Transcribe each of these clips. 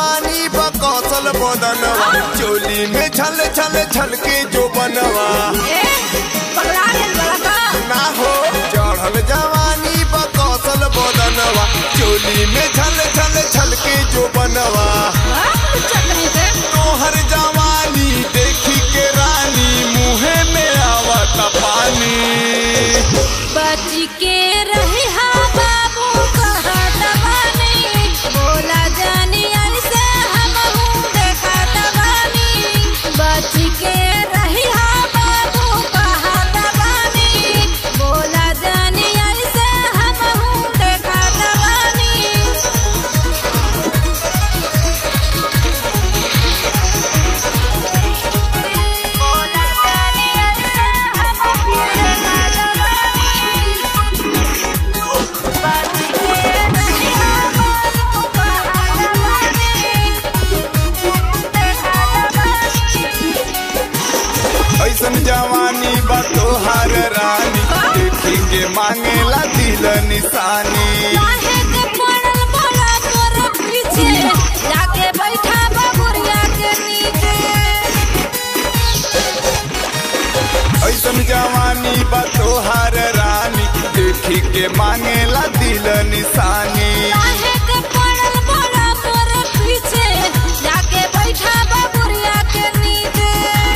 जवानी बकौसल बदनवा चोली में छल छल छल के जो बनवा ए पगला गेल बड़ा का ना हो चढ़ल जवानी बकौसल बदनवा चोली में छल छल छल के जो बनवा हां चटनी से तोहर जवानी देखी के रानी मुहे में आवत पानी बच के रही हा बाबू कहा दबानी बोला जानी से हम हूँ देखा दबानी बच के रही हा बाबू कहा दबानी बोला जानी से हम हूँ देखा दबानी बोला जानी से हम हूँ देखा दबानी बच के रही हा बाबू कहा दबानी देखा दबानी ऐसन जवानी बा तोहार रानी देखी के मांगेला दिल निशानी काहे के पड़ल बोला तोर पीछे जाके बैठा बबुरिया के नीचे ऐसन जवानी बा तोहार रानी देखी के मांगेला दिल निशानी काहे के पड़ल बोला तोर पीछे जाके बैठा बबुरिया के नीचे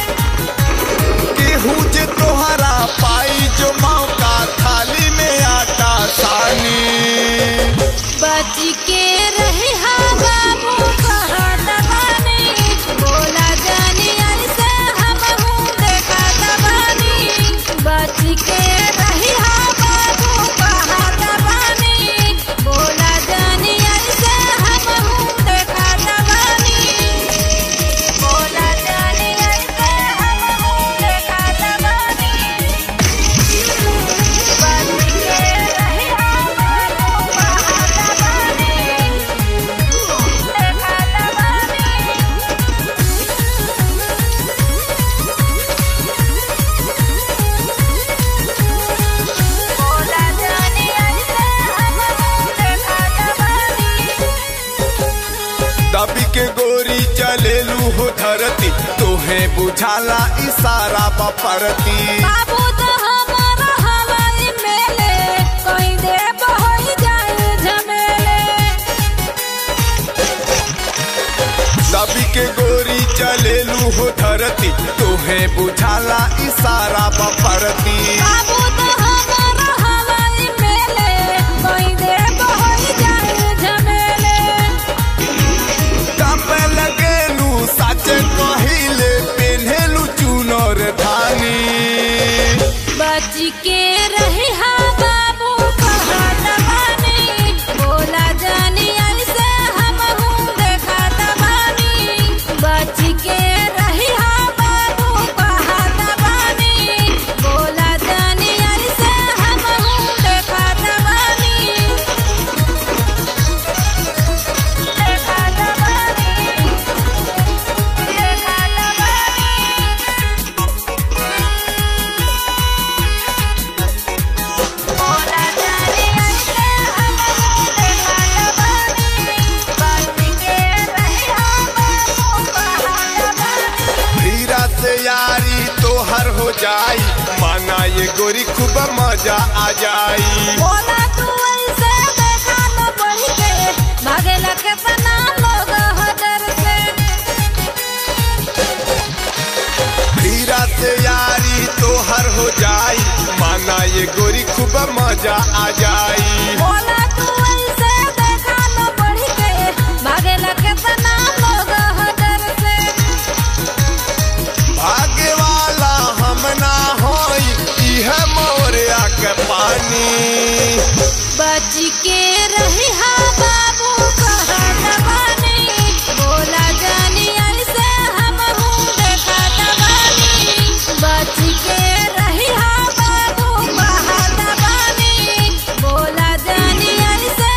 केहू जे तोहरा पाई जो मौका थाली में आटा सानी बच के रही हा बाबू कहा दबानी बोला जानी से हम हूँ देखा दबानी बच के रही हा बाबू कहा दबानी बोला जानी से हम हूँ देखा दबानी बोला जानी से हम हूँ देखा दबानी बच के रही हा बाबू कहा दबानी देखा दबानी बोला जानी से हम हूँ देखा दबानी दबी के गोरी चलेलू हो धरती तोहे बुझाला इशारा बपरती बाबू तो हमारा हवाई मेले कोई दे बहोई जाए झमेले दबी के गोरी चलेलू हो धरती तोहे बुझाला इशारा बपरती बाबू तो हमारा हवाई मेले कोई दे बहोई जाए झमेले कब लगेलू सच कहिले पेन्हेलू चुनर धानी बच के रही हा बाबू कहा दबानी बोला जानी से हम हूँ देखा दबानी बच के रही हा बाबू कहा दबानी बोला जानी से हम हूँ देखा दबानी देखा दबानी देखा दबानी बोला जानी से हम हूँ देखा दबानी बच के रही हा बाबू कहा दबानी हीरा से यारी तोहर हो जाई माना ये गोरी खूब मजा आ जाई बोला तू ऐसे देखा न बढ़ के भागेला केतना लोग हदर से हीरा से यारी तोहर हो जाई माना ये गोरी खूब मजा आ जाई बोला तू ऐसे देखा न बढ़ के भागेला केतना लोग हदर से भाग्य वाला हम ना होई इह मोरिया के पानी बच के रही हा बाबू कहा दबानी बोला जानी से हम हूँ देखा दबानी बच के रही हा बाबू कहा दबानी बोला जानी से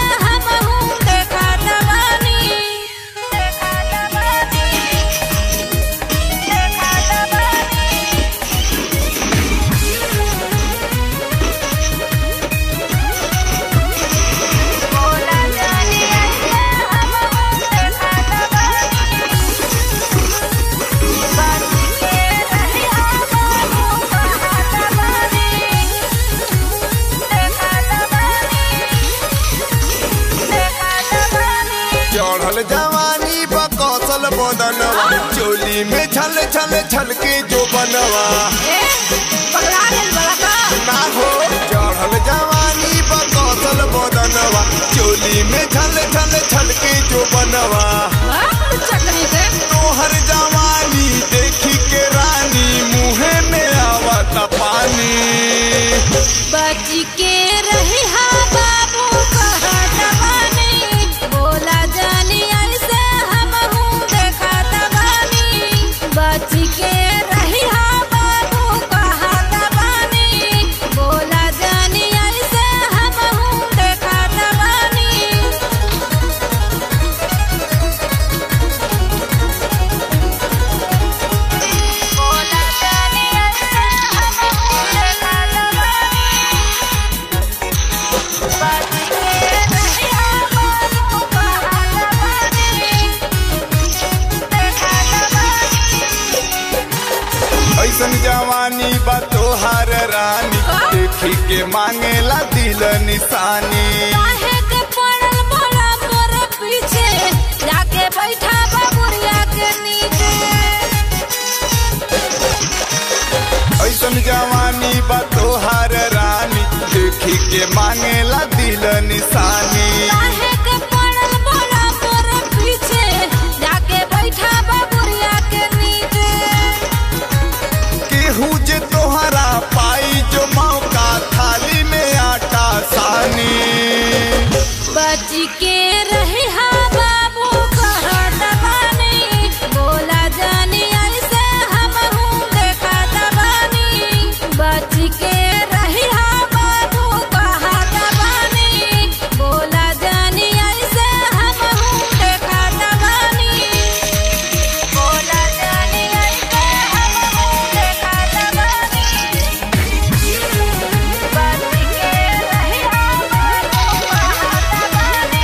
बदनवा चोली में छल छल छल के जो बनवा ए पगला गेल बड़ा का ना हो चढ़ल जवानी बकौशल बदनवा चोली में छल छल छल के जो बनवा हां चटनी से तोहर जवानी देखी के रानी मुहे में आवत पानी बच के रही हा बाबू कहत बानी बोला जानी ऐसे हम हूँ देखत बानी बच के रही हा बाबू कहत बानी बोला जानी ऐसे हम हूँ देखत बानी बोला जानी ऐसे हम हूँ देखत बानी बच के रही हा बाबू कहत बानी देखत बानी ऐसन जवानी बा तोहार रानी देखी के मांगेला दिल निशानी काहे के पड़ल बड़ा मोर पीछे जाके बैठा बाबुरिया के नीचे ऐसन जवानी बा तोहार रानी देखी के मांगेला दिल निशानी काहे के पड़ल बड़ा मोर पीछे जाके बैठा बाबुरिया के नीचे केहू जे तोहरा पाई जो मौका थाली में आटा सानी बच के रही हा बाबू कहत बानी बोला जानी ऐसे हम हूँ देखत बानी बच के रही हा बाबू कहत बानी बोला जानी ऐसे हम हूँ देखत बानी बोला जानी ऐसे हम हूँ देखत बानी बच के रही हा बाबू कहत बानी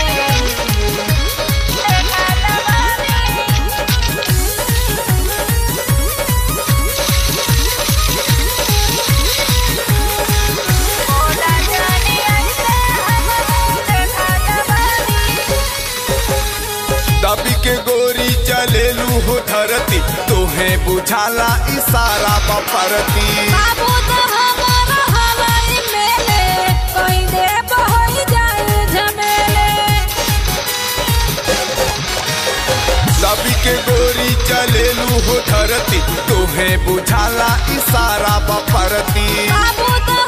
दबी के गोरी चलेलू हो धरती तोहे बुझाला इशारा बपरती बाबू तो हमारा हवाई मेले कोई दे बहोई जाए झमेले दबी के गोरी चलेलू हो धरती तोहे बुझाला इशारा बपरती बाबू तो